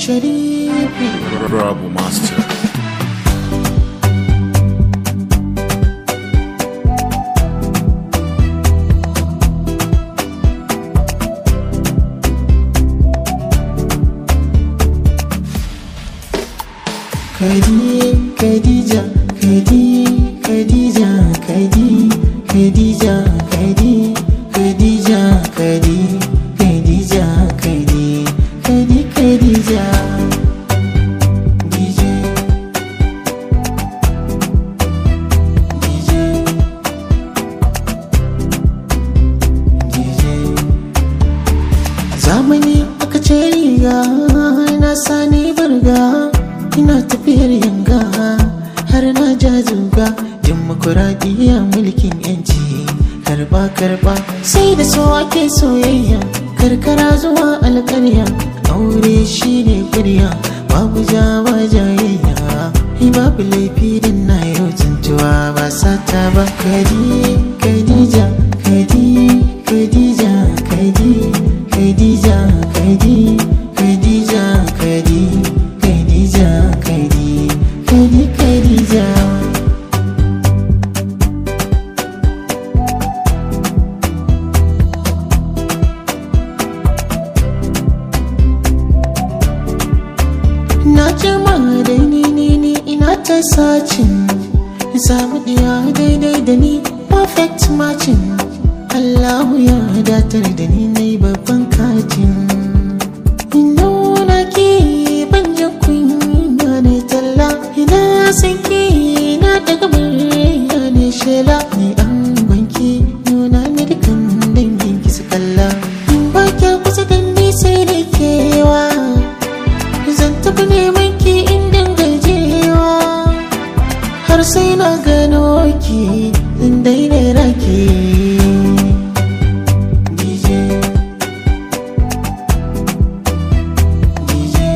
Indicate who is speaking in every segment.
Speaker 1: Sharifi
Speaker 2: Rabu Master.
Speaker 1: Kadi Khadija Kadi Khadija Kadi Khadija Kadi Khadija Kadi Khadija Kadi Kadi Khadija DJ DJ DJ zamani aka ce riga na sani barga ina tafiyar yanga har na ja zuga dimokuraɗiyya mulkin yanci karba karba sai da so ake soyayya karkara zuwa alƙarya aure shine ƙarya babu jawa jayayya Ni babu laifi din na yau tuntuwa ba sata ba kadi kadija kadi kadija kadi kadija kadi kadija kadi kadija kadi kadi kadija na jama da ni ni ni ina ta sacin samu ɗaya daidai da ni perfect matching Allahu ya datar da ni na yi babban katin nuna ki ban ji kunya ne talla ina san ki na daga murya ne shela ni an gwanki nuna ni dukan dangin ki su kalla in ba kya kusa da ni sai da kewa zan tafi neman ki in dangajewa har sai na gano ki in daina raki DJ DJ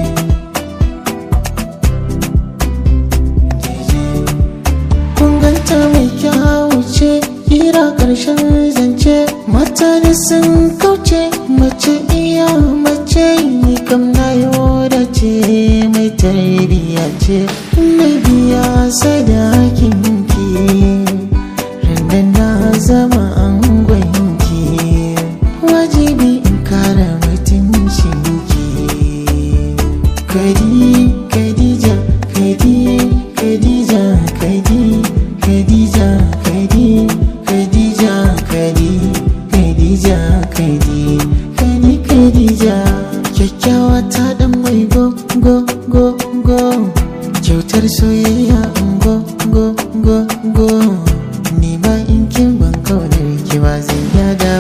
Speaker 1: DJ kun ganta mai kyawu ce kira karshen zance mata da sun kauce mace iya mace ni kam na da ce mai tarbiya ce na biya sadakin ki rannan na zama angonki wajibi in kara mutuncin ki kadi kadija kadi kadija kadi kadija kadi kadija kadi kadija kadi kadi kadija kyakkyawa ta dan mai go go go go kyautar soyayya go go go go ni ma in kin ban kaunar ki ba zai yada